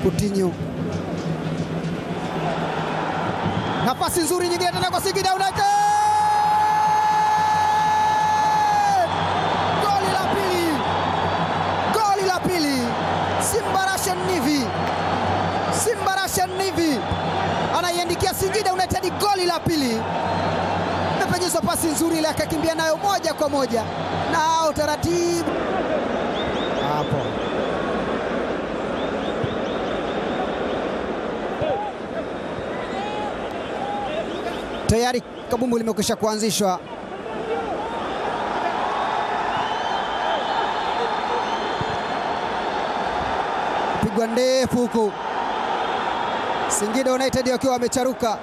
Coutinho. Nafasi nzuri nyingine tena kwa Singida United. Goli la pili, goli la pili. Simba Rashan Nivi, Simba Rashan Nivi anaiandikia Singida United goli la pili. Imepenyezwa pasi nzuri ile, akakimbia nayo moja kwa moja na utaratibu hapo tayari kabumbu limekwisha kuanzishwa. Pigwa ndefu huku, Singida United wakiwa wamecharuka.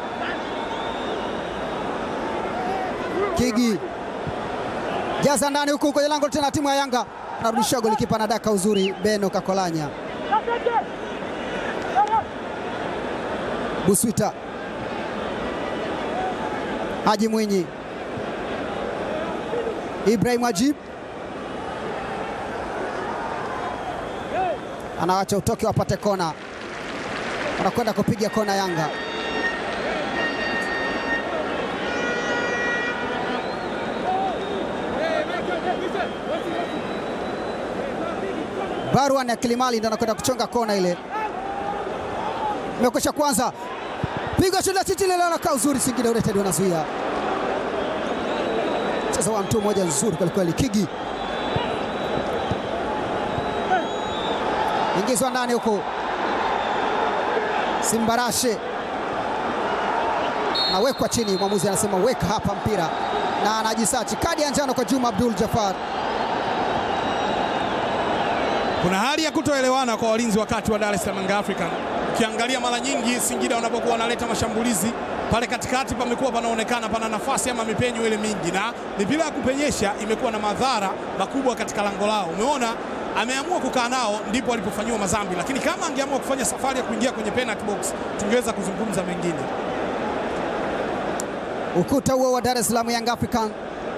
Kigi jaza ndani huku kwenye lango tena, timu ya Yanga anarudisha golikipa na daka uzuri, Beno Kakolanya Buswita Haji Mwinyi, Ibrahim Ajib anawacha utoke wapate kona, wanakwenda kupiga kona Yanga. Barwan ya Kilimali ndo anakwenda kuchonga kona ile, imekwisha kwanza, piga shuti la chichi lile, anakaa uzuri. Singida United wanazuia mchezo wa mtu mmoja nzuri kwelikweli. Kigi ingizwa ndani huko, Simbarashe anawekwa chini, mwamuzi anasema weka hapa mpira, na anajisachi kadi ya njano kwa Juma Abdul Jafar. Kuna hali ya kutoelewana kwa walinzi wakati wa Dar es Salaam Young African. Ukiangalia mara nyingi Singida wanapokuwa wanaleta mashambulizi pale katikati, pamekuwa panaonekana pana nafasi ama mipenyo ile mingi, na mipira ya kupenyesha imekuwa na madhara makubwa katika lango lao. Umeona ameamua kukaa nao, ndipo alipofanyiwa madhambi, lakini kama angeamua kufanya safari ya kuingia kwenye penalty box tungeweza kuzungumza mengine. Ukuta huo wa Dar es Salaam Young African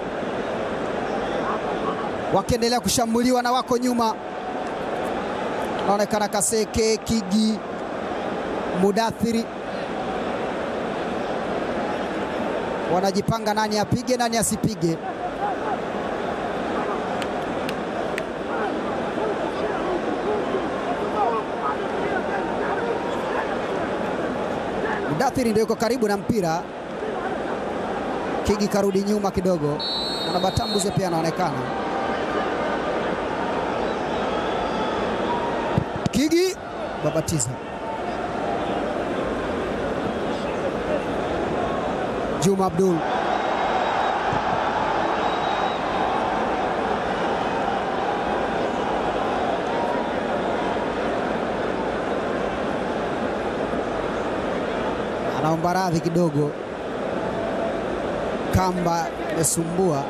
wakiendelea kushambuliwa na wako nyuma, naonekana Kaseke, Kigi, Mudathiri wanajipanga, nani apige nani asipige. Mudathiri ndio yuko karibu na mpira. Kigi karudi nyuma kidogo, na Batambuze pia anaonekana. Kigi babatiza Juma Abdul anaomba radhi kidogo, kamba imesumbua.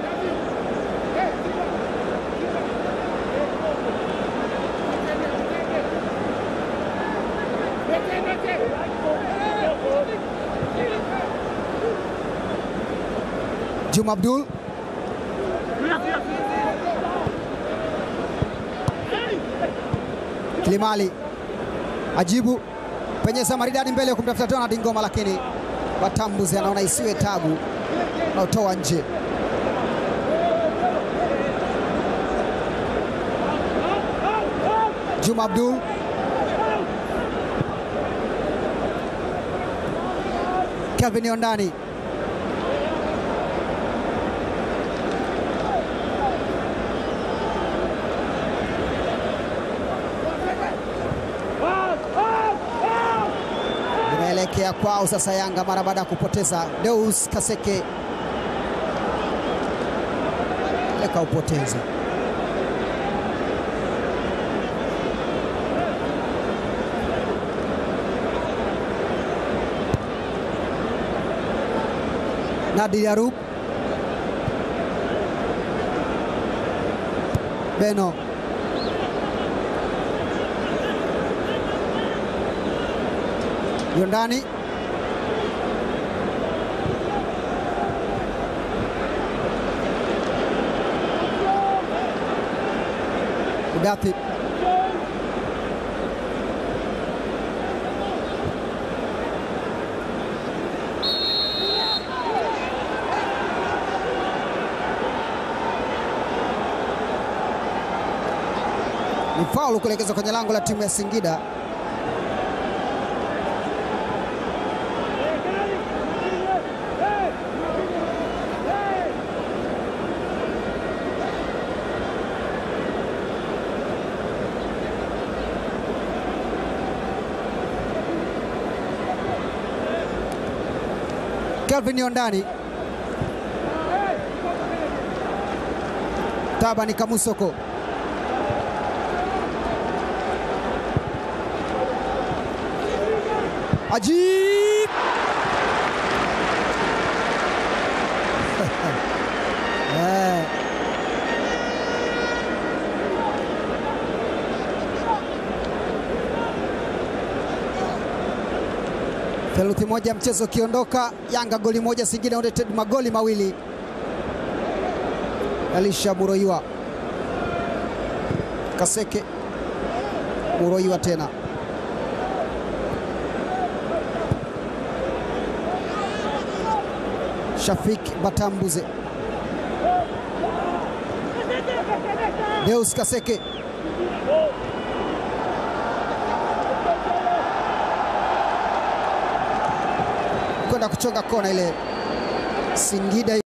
Juma Abdul Kilimali ajibu penyeza maridadi mbele kumtafuta Donald Ngoma, lakini Batambuzi anaona isiwe tabu, anaotoa nje. Juma Abdul Kelvin Yondani limeelekea kwao sasa. Yanga mara baada ya kupoteza Deus Kaseke lekaupoteza Nadir Yarub Beno Yondani Udathi Ni faulu kuelekezwa kwenye lango la timu ya Singida. Kelvin Yondani, Tabani Kamusoko, Ajib Eh. Theluthi moja mchezo ukiondoka, Yanga goli moja, Singida United magoli mawili. Elisha Muroiwa, Kaseke, Muroiwa tena Shafik Batambuze, Deus Kaseke kwenda kuchonga kona ile Singida